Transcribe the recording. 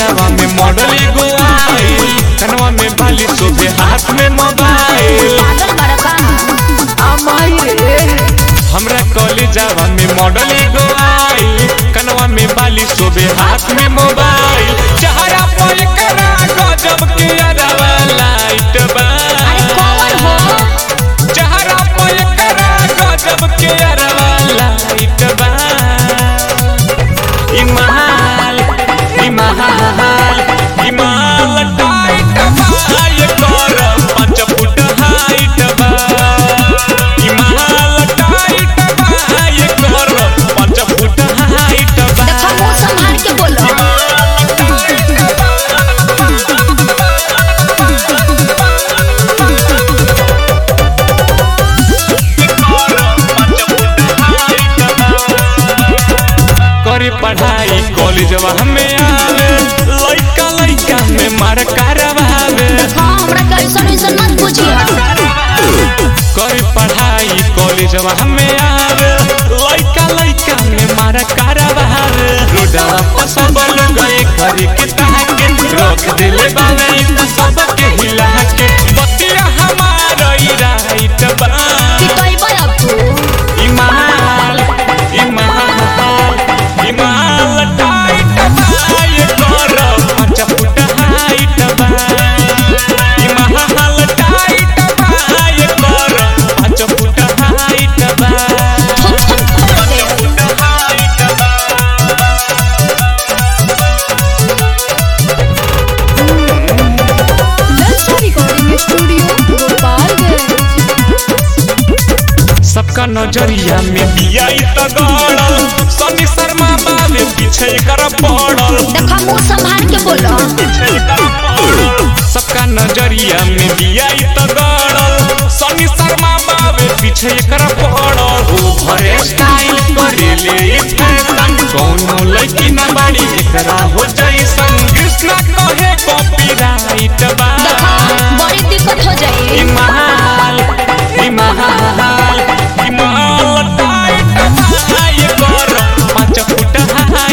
जवा में मॉडल एगो आइल कनवा में बाली शोभे हाथ में मोबाइल पागल बड़का हमरा कॉलेजवा में मॉडल एगो आइल कनवा में बाली शोभे हाथ में मोबाइल चेहरा पर करा गजब के अरवा लाइट बा अरे कौन हो चेहरा पर करा गजब के अरवा लाइट बा इमाल इमाल इमाल टाइट बा ये कर पाँच फुट हाइट बा इमाल टाइट बा ये कर पाँच फुट हाइट बा देखो मुंह संभाल के बोलो करे पढ़ाई कॉलेजवा हमें आवे लइका लइका में मार करवावे हाँ हमरा कैसन वैसन मत पूछिए करे पढ़ाई कॉलेजवा हमें आवे लइका लइका में मार करवावे रोडवा पर सब लोग गए घरे के ताके रख दिले बावे इन सब के हिला के बतिया हमारा ई राइट बा कि कहबै अब तू इमाल इमाल इमाल टाइट बा ये कर पाँच फुट हाइट बा इमाल टाइट बा ये कर पाँच फुट हाइट बा Lalsa Recording Studio, Gopalganj. सबका नजरिया में दिया त गड़ल सनी शर्मा बाबे पीछे कर पड़ल देखो मुंह संभाल के बोलो सबका नजरिया में दिया त गड़ल सनी शर्मा बाबे पीछे कर पड़ल ओ भरे स्टाइल करे ले फैशन कौनो लड़की ना बड़ी एकरा हो जैसन